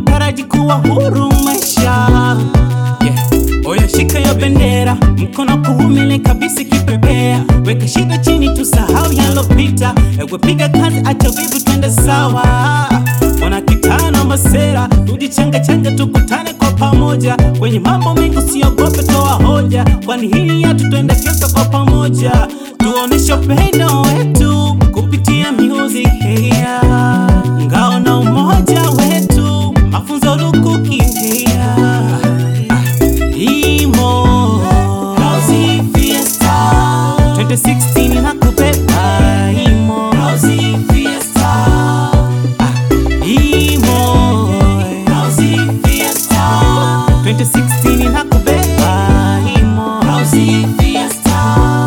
nataraji kuwa huru maisha yeah. Oya shika yo bendera, mkono kuumile kabisa kipepea, weka shida chini, tusahau yalopita, ewe piga kazi, acha vivu, twende sawa. Wana kitana masera, tujichanga changa, tukutane kwa pamoja, kwenye mambo mengi usiogope, toa hoja, kwani hili yetu, twende kesho kwa pamoja, tuoneshe upendo wetu kupitia music here, ngao na umoja wetu, mafunzo lukuki here. Imo Housey Fiesta 2016 na kubeba Imo Housey Fiesta Ah, Imo Housey Fiesta 2016 na kubeba Imo Housey Fiesta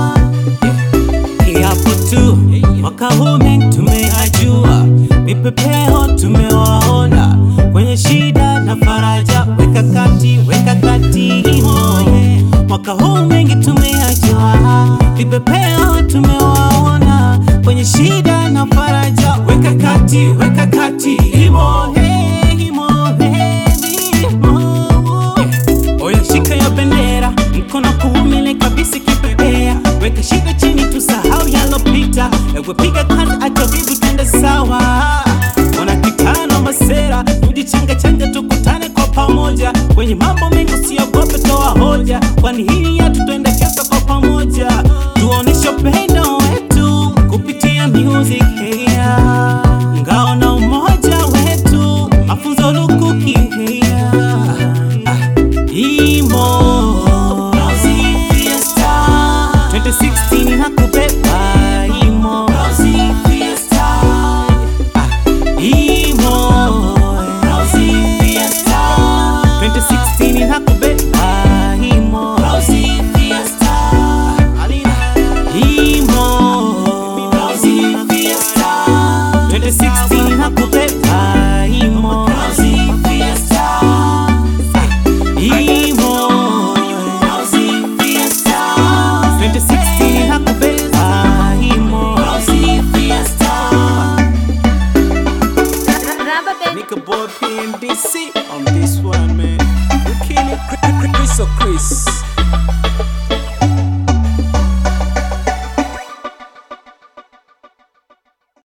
Kiapo tu mwaka huu mengi tumeyajua, vipepeo tumewaona kwenye shida na faraja, weka kati, weka kati imo yeah. Mwaka huu mengi tumeyajua, vipepeo tumewaona kwenye shida na faraja, weka kati, weka kati imo hey, imo hey, imo yeah. Oya shika ya bendera, mkono kuumile kabisa kipepea, weka shida chini, tusahau yalopita, ewe piga kazi, acha vivu, twende sawa. Wana kitano masera, tujichanga changa, tukutane kwa pamoja, kwenye mambo mengi usiogope, toa hoja, kwani hii yetu, twende kesho kwa pamoja, tuoneshe upendo wetu kupitia music here, ngao na umoja wetu, mafunzo lukuki here. Imo Housey Fiesta 2016 na kubeba Imo Housey Fiesta Ah, Imo Housey Fiesta 2016 na kubeba Imo Housey Fiesta Imo Housey Fiesta 2016 na kubeba Imo Housey Fiesta Imo Housey Fiesta 2016 nakubeba Imo Housey Fiesta Rubber band. Nika boy PMBC on this one man We kill it Chris or Chris